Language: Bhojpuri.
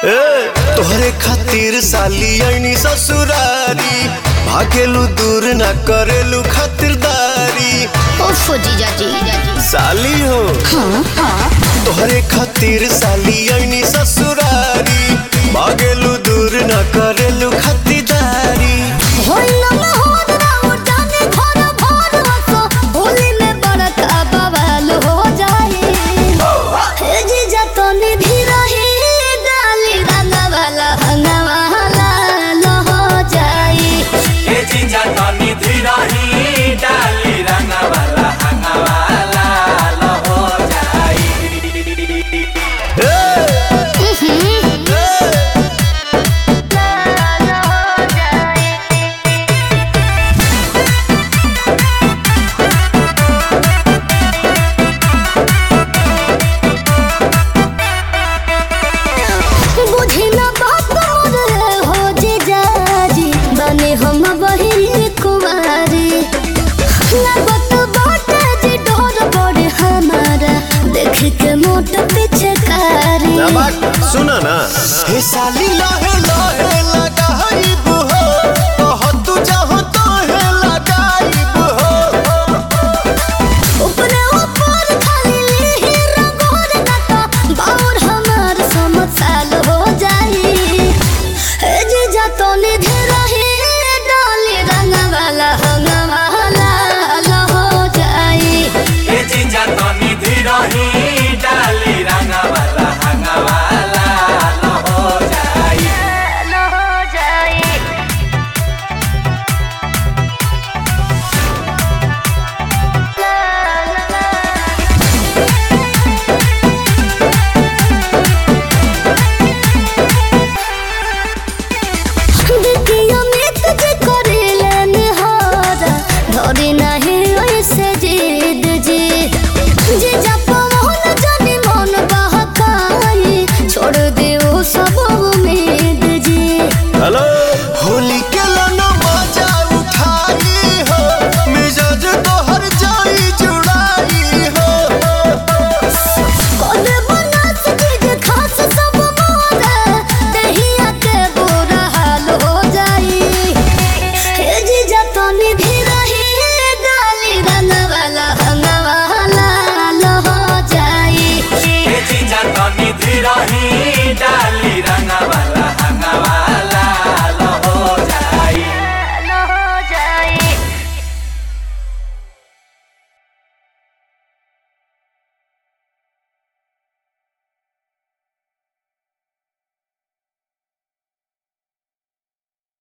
ए, तोहरे खातिर साली ऐनी ससुरारी भागेलू दूर ना करेलू खातिरदारी ओफो जीजा जी साली हो तोहरे खातिर साली ऐनी ससुरारी भागेलू दूर ना करेलू खातिरदारी होइला ना होद ना उठाने घर भर वसो होली में बड़का बवाल हो जाए हे जीजा तो निधि रही डाली रंगा वाला हंगा वाला लो हो जाए ए जीजा तनी धीरही डाली रंगवाला हंगवाला लो हो जाई बुझी ना बात मोर हो जीजा जी बने हम बहिनी कुमारी लगत बाटे जी डोर बड़े हमारा देख के मोट पीछे कारी ना बात सुना ना हे साली लहे लहे